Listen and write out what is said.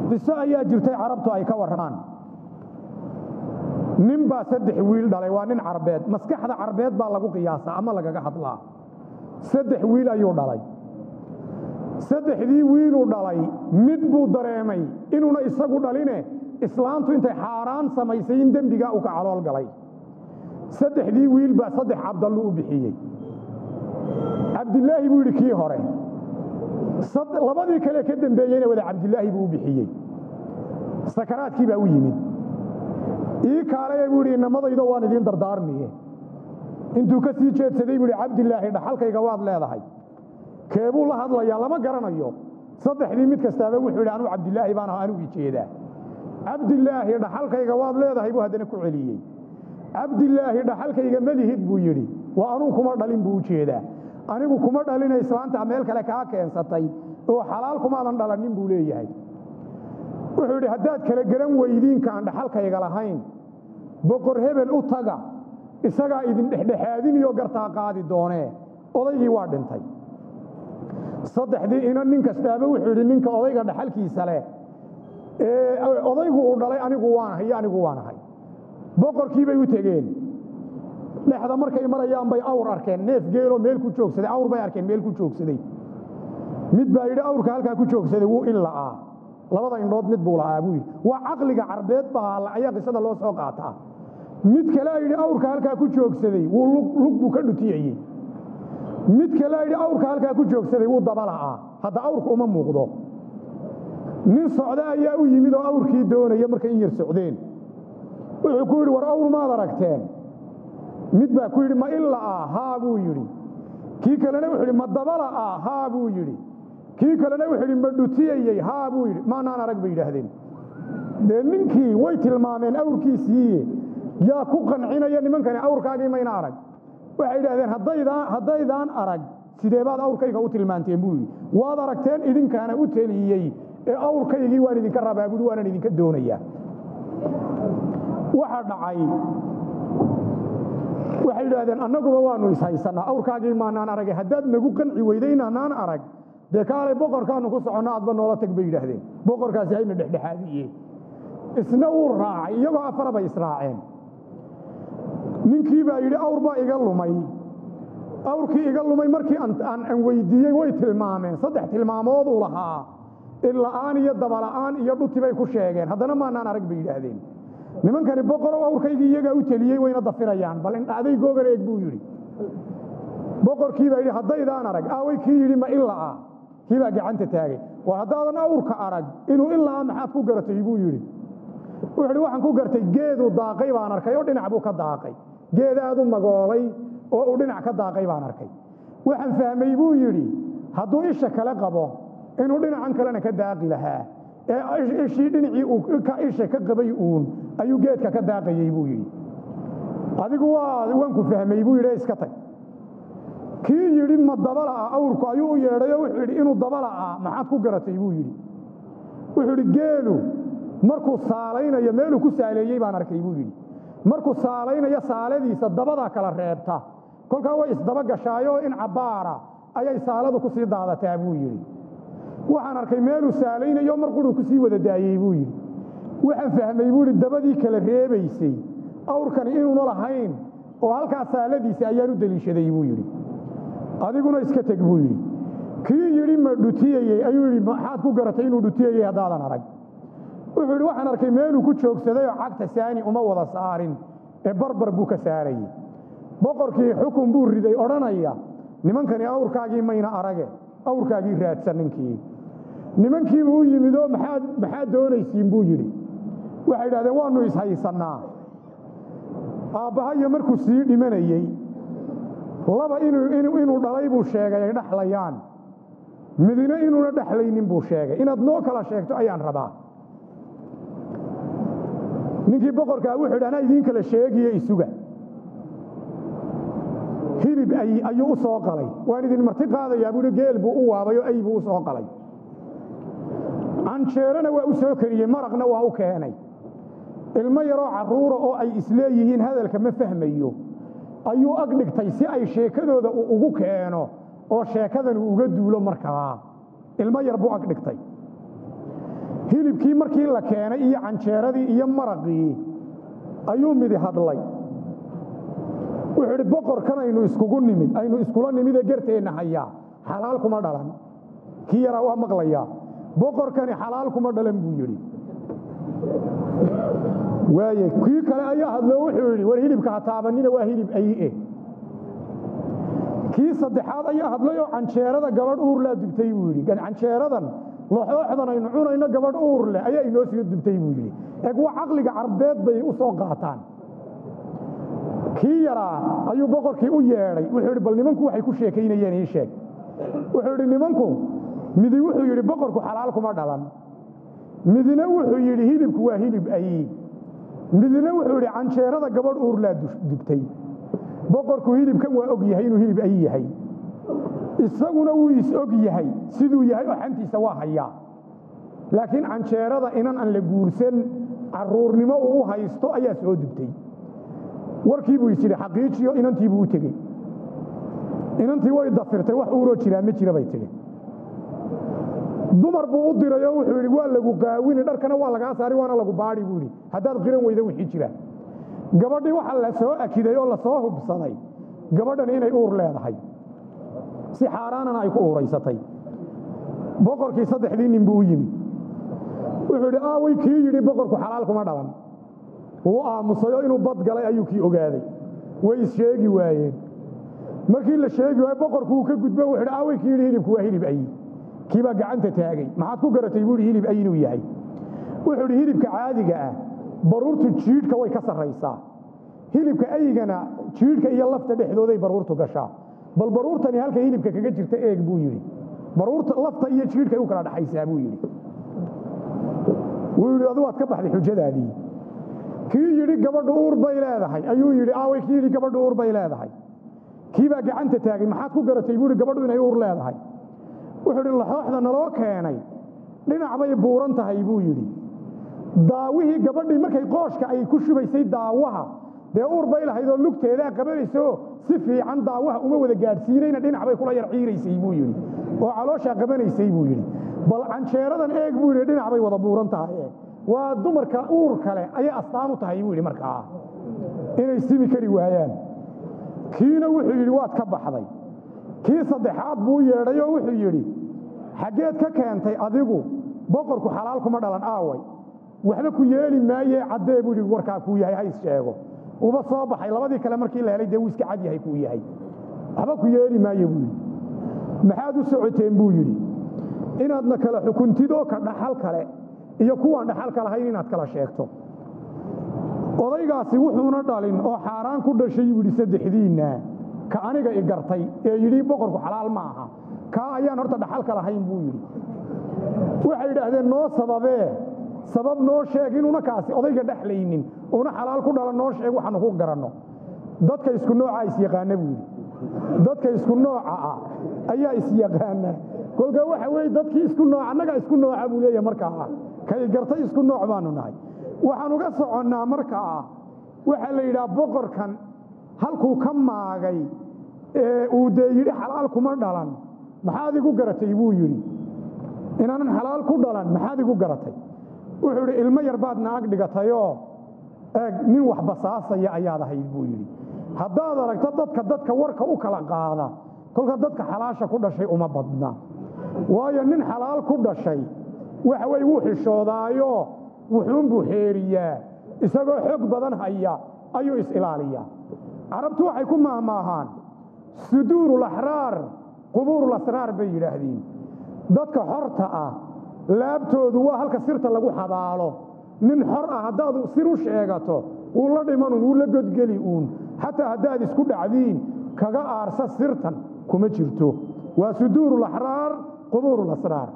qiso ayaa jirtay carabtu ay ka warramaan nin baa saddex wiil dhalay waa nin carbeed maskaxda carbeed baa lagu qiyaasaa ama lagaga hadlaa saddex wiil ayuu dhalay saddexdii wiiluu dhalay mid buu dareemay inuuna isagu dhaline islaantu intay xaaraan samaysay in dembigaa uu ka calool galay saddexdii wiil baa saddex cabdallu u bixiyey cabdilaahi buu yidhi kii hore labadii kale ka dembeeyeyna wada cabdilaahi buu u bixiyey sakaraadkii baa u yimid ii kaalaya buu yidhi inamadaydo waan idiin dardaarmiye intuu ka sii jeedsaday buu yidhi cabdilaahi dhaxalkayga waad leedahay keebuu la hadlayaa lama garanayo saddexdii mid kastaaba wuxuu yidhi anuu cabdilaahi baan aha anuu ijeedaa cabdilaahi dhaxalkayga waad leedahay buu haddana ku celiyey cabdilaahi dhaxalkayga malihid buu yidhi waa anuu kuma dhalin buu u jeedaa anigu kuma dhalina islaanta meel kale kaa keensatay oo xalaal kumaadan dhalanin buu leeyahay wuxuu yidhi haddaad kala garan weydiinka aan dhaxalkayga lahayn boqor hebel u taga isagaa idin dhexdhexaadiniyo gartaa qaadi doonee odaygii waa dhintay saddexdii ina nin kastaaba wuxuu yidhi ninka odayga dhaxalkiisa leh ee odaygu uu dhalay anigu waanahay iyo anigu waanahay boqorkii bay u tegeen dhexda markay marayaan bay awr arkeen neef geeloo meel ku joogsaday awr bay arkeen meel ku joogsaday mid baa yidhi awrka halkaa ku joogsaday wuu in la'aa labada indhood mid buu la'aa buu yidhi waa caqliga carbeed baa ayaa qisada loo soo qaataa mid kalea yidhi awrka halkaa ku joogsaday wuu lug buu ka dhutiyeyey mid kalea yidhi awrka halkaa ku joogsaday wuu daba la'aa hadda awrka uma muuqdo nin socda ayaa u yimid oo awrkii doonaya markay in yar socdeen wuxuu ku yidhi war awr maad aragteen mid baa ku yidhi ma in la'aa haa buu yidhi kii kalena wuxuu yidhi ma daba la'aa haa buu yidhi kii kalena wuxuu yidhi ma dhutiyayey haa buu yidhi maanaan arag bay yidhaahdeen dee ninkii way tilmaameen awrkiisiiye yaa ku qancinaya nimankani awrkaagii mayna arag waxay yidhahdeen haddaydaan arag sidee baad awrkayga u tilmaanteen buu yidhi waad aragteen idinkaana u teliyey ee awrkaygii waan idinka rabaa buui waanan idinka doonayaa waxa dhacay waxay yidhaahdeen annaguba waanu ishaysanaa awrkaagii maanaan arage haddaad nagu qanci weyday inaanaan arag dee kaalay boqorkaanu ku soconno aadba noola tag bay yidhaahdeen boqorkaasi hayna dhexdhexaadiye isna wuu raacay iyagoo afara bay israaceen ninkii baa yidhi awr baa iga lumay awrkii iga lumay markii aan weydiiyey way tilmaameen saddex tilmaamooduu lahaa illa'aan iyo dabala'aan iyo dhuti bay ku sheegeen haddana maanaan arag bay yidhaahdeen nimankani boqorow awrkaygii iyagaa u teliyey wayna dafirayaan bal indhacday googan eeg buu yidhi boqorkii baa yidhi haddaydaan arag aaway kii yidhi ma ila'a kii baa gacanta taagay war haddaadan awrka arag inuu ila'a maxaad ku garatay buu yidhi wuxuu yidhi waxaan ku gartay geeduu daaqay baan arkay oo dhinac buu ka daaqay geed aad u magoolay oo uu dhinac ka daaqay baan arkay waxaan fahmay buu yidhi hadduu isha kale qabo inuu dhinacan kalena ka daaqi lahaa ee ishii dhinacii ka isha ka qabay uun ayuu geedka ka daaqayey buu yidhi adigu waa waan ku fahmay buu yidhi iska tag kii yidhi ma dabala'a awrku ayuu u yeedhayoo wuxuu yidhi inuu dabala'a maxaad ku garatay buu yidhi wuxuu yidhi geelu markuu saalaynayo meeluu ku saaleeyey baan arkay buu yidhi markuu saalaynayo saaladiisa dabadaa kala reebta kolkaa way isdaba gashaayoo in cabbaara ayay saaladu ku sii daadataa buu yidhi waxaan arkay meeluu saalaynayo mar quruu ku sii wada daayey buu yidhi waxaan fahmay buu yidhi dabadii kala reebaysay awrkani inuuna lahayn oo halkaa saaladiisa ayaan u deliishaday buu yidhi adiguna iska teg buu yidhi kii yidhi ma dhutiyayey ayuu yidhi maxaad ku garatay inuu dhutiyayey haddaadan arag wuxuu yidhi waxaan arkay meeluu ku joogsaday oo cagta saani uma wada saarin ee barbar buu ka saarayey boqorkii xukun buu riday odhanaya nimankani awrkaagii mayna arage awrkaagii raadsan ninkii nimankiibuu u yimid oo maxaad doonaysiin buu yidhi waxay idhahdeen waannu ishaysannaa aabbahayo markuu sii dhimanayey laba inuu dhalay buu sheegay ay dhexlayaan midina inuuna dhexlaynin buu sheegay inaad noo kala sheegto ayaan rabaa ninkii boqorkaa wuxuu yidhi anaa idiin kala sheegiyo isuga hilib ayuu u soo qalay waan idin marti qaadayaa buuhi geel buu u waabay oo ay buu u soo qalay canjeerana waa u soo kariyey maraqna waa u keenay ilmo yaroo carruura oo ay isleeyihiin hadalka ma fahmayo ayuu ag dhigtay si ay sheekadooda uu ugu keeno oo sheekadan uu uga duulo markaa ilmo yar buu ag dhigtay hilibkii markii la keenay iyo canjeeradii iyo maraqii ayuu midi hadlay wuxuu idhi boqorkan aynu iskugu nimid aynu iskula nimidee garteenna hayaa xalaal kuma dhalan kii yaraa waa maqlayaa boqorkani xalaal kuma dhalan buu yidhi waaye kii kale ayaa hadloo wuxuu yidhi war hilibka ha taabanina waa hilib ayi-e kii saddexaad ayaa hadlay oo canjeerada gabadh uur laa dubtay buu yidhi canjeeradan loxooxdan aynu cunayno gabadh uur leh ayaa inoo sii dubtay buu yidhi eeg waa caqliga carbeed bay u soo qaataan kii yaraa ayuu boqorkii u yeedhay wuxuu yidhi bal nimanku waxay ku sheekaynayeen ii sheeg wuxuu yidhi nimanku midi wuxuu yidhi boqorku xalaal kuma dhalan midina wuxuu yidhi hilibku waa hilib ayi midina wuxuu yidhi canjeerada gabadh uur laa dubtay boqorku hilibkan waa og yahay inuu hilib ayi yahay isaguna wuu is-og yahay siduu yahay oo xantiisa waa hayaa laakiin canjeerada inan aan la guursan caruurnimo uu u haysto ayaa soo dubtay warkii buu isyidhi xaqiijiyo inantii buu u tegey inantii way dafirtay wax uuroo jiraa ma jira bay tidhi dumar buu u dirayoo wuxuu yidhi waa lagu qaawini dharkana waa lagaa saari waana lagu baadhi buu yidhi haddaad qiran weyda wixii jira gabadhii waxaa la soo akiday oo lasoo hubsaday gabadhan inay uur leedahay si xaaraanana ay ku uuraysatay boqorkii saddexdii nin buu u yimid wuxuu yidhi aaway kii yidhi boqorku xalaal kuma dhalan wuu aamusayoo inuu bad galay ayuu kii ogaaday way issheegi waayeen markii la sheegi waaye boqorku uu ka gudbo wuxuu yidhi aaway kii yidhi hilibku waa hilib ayi kii baa gacanta taagay maxaad ku garatay buu yidhi hilib ayi inuu yahay wuxuu yidhi hilibka caadiga ah baruurtu jiidhka way ka sarraysaa hilibka ayigana jiidhka iyo lafta dhexdooday baruurtu gashaa bal baruurtani halka hilibka kaga jirta eeg buu yidhi baruurta lafta iyo jiidhkay u kala dhaxaysaa buu yidhi wuu yidhi adu waad ka baxday xujadaadii kii yidhi gabadhu uur bay leedahay ayuu yidhi aaway kii yidhi gabadhu uur bay leedahay kii baa gacanta taagay maxaad ku garatay buu yidhi gabadhu inay uur leedahay wuxuu yidhi laxooxda naloo keenay dhinac bay buuran tahay buu yidhi daawihii gabadhii markay qooshka ay ku shubaysay daawaha dee uur bay lahayd oo lugteedaa qabanaysaoo si fiican daawaha uma wada gaadhsiinayna dhinac bay kula yar ciiraysay buu yidhi oo calooshaa qabanaysay buu yidhi bal canjeeradan eeg buu yidhi dhinac bay wada buuran tahay waa dumarka uur kale ayay astaan u tahay buu yidhi markaa inay simi kari waayaan kiina wuxuu yidhi waad ka baxday kii saddexaad buu yeedhay oo wuxuu yidhi xaggeed ka keentay adigu boqorku xalaal kuma dhalan aaway waxba ku yeeli maayee caddee buu yidhi warkaa kuu yahay hays sheego uba soo baxay labadii kale markii la helay dee wuu iska cad yahay kuu yahay waxba ku yeeli maaye buu yidhi maxaad u socoteen buu yidhi inaadna kala xukuntidoo ka dhaxal kale iyo kuwaan dhaxalka lahayn inaad kala sheegto odaygaasi wuxuuna dhalin oo xaaraan ku dhashay buu yidhi saddexdiinna ka aniga i gartay ee yidhi boqorku xalaal ma aha kaa ayaan horta dhaxalka lahayn buu yidhi waxay yidhaahdeen noo sababee sabab noo sheeg inuuna kaasi odayga dhexlaynin una xalaal ku dhalan noo sheeg waxaanu ku garanno dadka isku noocaa isyaqaana buu yidhi dadka isku nooca ah ayaa isyaqaana kolka waxa weye dadkii isku nooc annagaa isku nooca buu leeyahay markaa kay gartay isku nooc baanu nahay waxaan uga soconnaa markaa waxaa la yidhaha boqorkan halkuu ka maagay ee uu dee yidhi xalaal kuma dhalan maxaad igu garatay buu yidhi inaanan xalaal ku dhalan maxaad igu garatay wuxuu yidhi ilmo yar baad naag dhigatayoo eeg nin wax basaasaya ayaad ahayd buu yidhi haddaad aragto dadka dadka warka u kala qaada kolka dadka xalaasha ku dhashay uma badna waayo nin xalaal ku dhashay waxa weye wuu xishoodaayo wuxuunbuu xeeriyaa isagoo xoog badan haya ayuu is-ilaaliyaa carabtu waxay ku maahmaahaan suduuru laxraar qubuuru lasraar bay yidhaahdiin dadka xorta ah laabtoodu waa halka sirta lagu xabaalo nin xor ah haddaad sir u sheegato wuu la dhimanun wuu la godgeli uun xataa haddaad isku dhacdiin kaga aarsa sirtan kuma jirto waa suduuru laxraar qubuuru lasraar